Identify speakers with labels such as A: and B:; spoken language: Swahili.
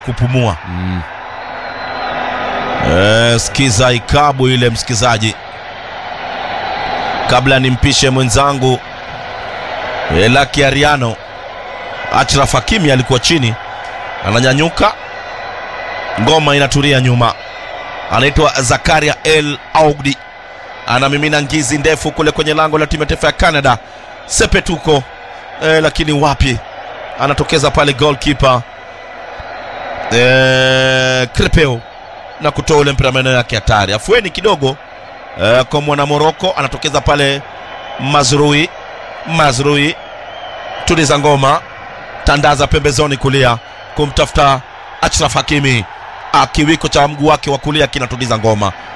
A: kupumua
B: Mm.
A: Eh, sikiza ikabu ile msikizaji, kabla nimpishe mwenzangu eh, Lucky Ariano. Achraf Hakimi alikuwa chini, ananyanyuka, ngoma inatulia nyuma, anaitwa Zakaria El Augdi, anamimina ngizi ndefu kule kwenye lango la timu ya taifa ya Canada. Sepetuko eh, lakini wapi, anatokeza pale goalkeeper eh, Krepeo na kutoa ule mpira maeneo yake hatari. Afueni kidogo eh, kwa mwana Moroko anatokeza pale Mazrui. Mazrui tuliza ngoma, tandaza pembezoni kulia kumtafuta Achraf Hakimi, akiwiko cha mguu wake wa kulia kinatuliza ngoma